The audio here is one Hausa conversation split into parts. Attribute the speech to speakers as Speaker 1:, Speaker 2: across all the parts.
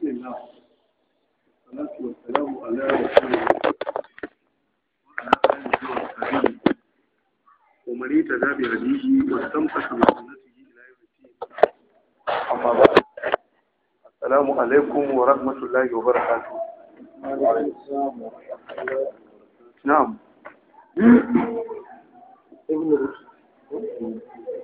Speaker 1: بسم الله والصلاة والسلام على رسول الله وعلى آله وصحبه ومن اهتدى بهديه واستمسك بسنته إلى يوم الدين أما بعد السلام عليكم ورحمة الله وبركاته نعم
Speaker 2: ابن رشد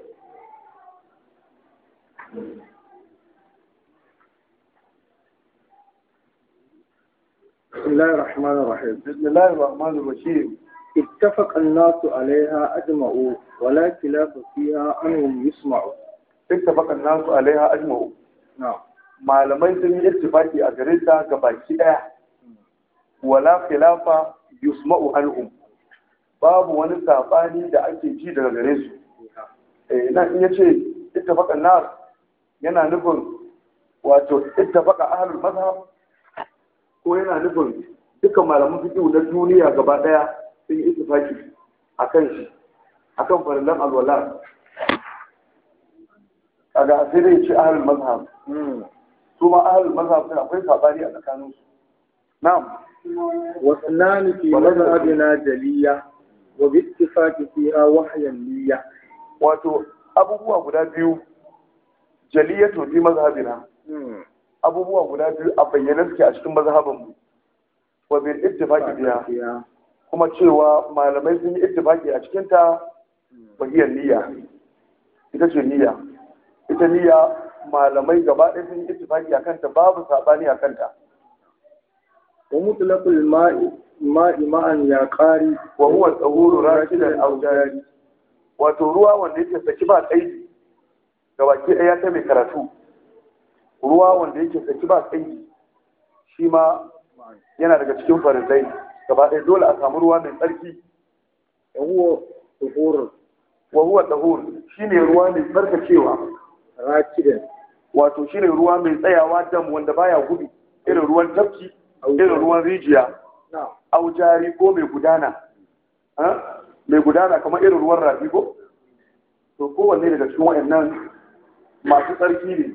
Speaker 2: بسم الله الرحمن الرحيم
Speaker 1: بسم الله الرحمن الرحيم
Speaker 2: اتفق الناس عليها أجمعوا ولا خلاف فيها أنهم يسمعوا
Speaker 1: اتفق الناس عليها أجمعوا
Speaker 2: نعم
Speaker 1: malamai sun yi ittifaki a gare ta ga baki daya wala khilafa yusma'u anhum babu wani sabani da ake ji daga gare su eh nan in yace ittafaqa nas yana nufin wato ittafaqa ahlul mazhab ko yana nufin dukkan malaman fiqh na duniya gaba daya sun yi ittifaki akan shi akan farillan alwala kaga sai dai ce ahlul mazhab su ma ahlul mazhab din akwai sabani a tsakanin su na'am
Speaker 2: واثنان في مذهبنا جلية وباتفاق فيها وحيا نية
Speaker 1: wato abubuwa guda biyu jaliyatu fi mazhabina abubuwa guda biyu a bayyane suke a cikin mazhabin mu wa bil ittifaqi biya kuma cewa malamai sun yi ittifaqi a cikin ta bahiyar niyya ita ce niyya ita niyya malamai gaba ɗaya sun yi ittifaqi akan ta babu sabani akan ta
Speaker 2: ومطلق الماء ماء معا يا قاري
Speaker 1: wa huwa tsahuru rashidan aw jari wato ruwa wanda yake saki ba tsayi ga baki ɗaya ta mai karatu ruwa wanda yake saki ba tsayi shi ma yana daga cikin farizai gaba ɗaya dole a samu ruwa mai tsarki
Speaker 2: وهو ظهور
Speaker 1: wa huwa tsahur shine ruwa mai tsarkakewa
Speaker 2: راكدا
Speaker 1: wato shine ruwa mai tsayawa dam wanda baya gudu irin ruwan tafki irin ruwan rijiya
Speaker 2: نعم
Speaker 1: au jari ko mai gudana ha? mai gudana kamar irin ruwan rafi ko to kowanne daga cikin wayannan masu tsarki ne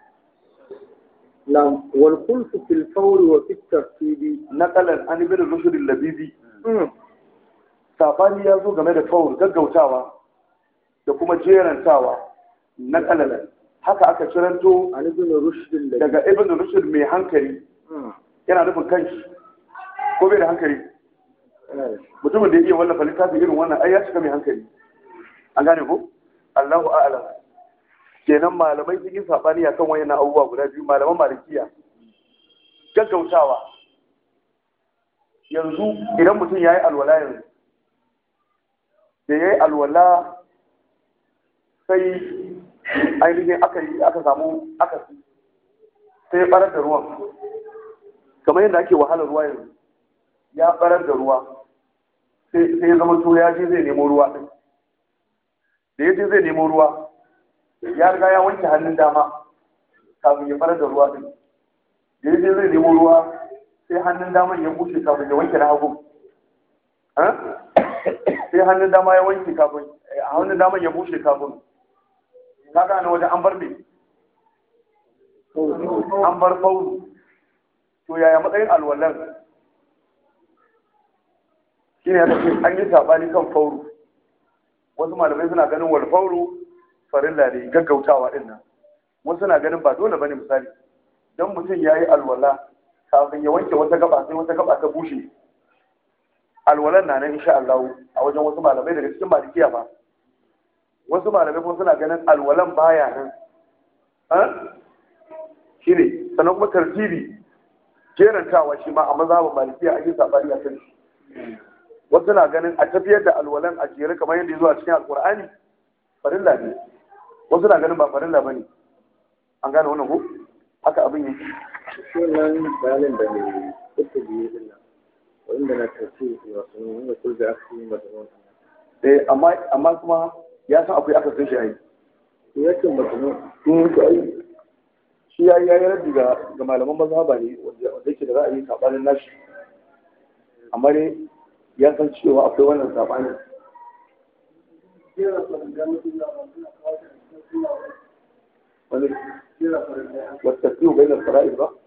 Speaker 2: نعم والخلف في الفور وفي الترتيب
Speaker 1: naqalan an ibn rushd al-labibi sabani ya zo game da faul gaggautawa da kuma jerantawa naqalan haka aka ciranto
Speaker 2: عن ابن رشد الذي
Speaker 1: daga ibn rushd mai hankali yana nufin kanshi ko bai da hankali mutumin da ya iya wallafa littafi irin wannan ai ya cika mai hankali an gane ko Allahu a'lam kenan malamai sun yi sabani akan wayannan abubuwa guda biyu malaman malikiya gaggautawa yanzu idan mutum ya yi alwala yanzu da ya yi alwala sai ainihin aka yi aka samu aka sai ya barar da ruwan kamar yadda ake wahalar ruwa yanzu ya barar da ruwa sai sai ya zama to ya je zai nemo ruwa din da ya je zai nemo ruwa ya riga ya wanke hannun dama kafin ya barar da ruwa din da ya je zai nemo ruwa sai hannun daman ya bushe kafin ya wanke na hagu Ha? sai hannun dama ya wanke kafin a hannun daman ya bushe kafin ka gane wajen an bar me an bar faulu to yaya matsayin alwalan shine ya ce an yi sabani kan fauru wasu malamai suna ganin wal fauru farilla ne gaggautawa din nan wasu na ganin ba dole bane misali dan mutum yayi alwala kafin ya wanke wata gaba sai wata gaba ta bushe alwalan na nan insha Allah a wajen wasu malamai daga cikin malikiya ba wasu malamai kuma suna ganin alwalan baya nan ha shine sannan kuma tartibi jerantawa shi ma a mazhabin malikiya an yi sabani a kan shi wasu na ganin a tafiyar da alwalan a jere kamar yadda ya zo a cikin alkur'ani farilla ne wasu na ganin ba farilla ba ne an gane wannan ko haka abin yake
Speaker 2: sunan bayanin da mai kuka biyu din nan wanda na tafi wasu wanda kulga aka yi mazmun
Speaker 1: eh amma amma kuma ya san akwai aka san shi ai
Speaker 2: yake mazmun
Speaker 1: in to ai shi ya yi raddi ga ga malaman mazhaba ne wanda wanda yake da ra'ayi sabanin nashi amma dai ya san cewa akwai wannan sabanin wani والترتيب بين الفرائض بقى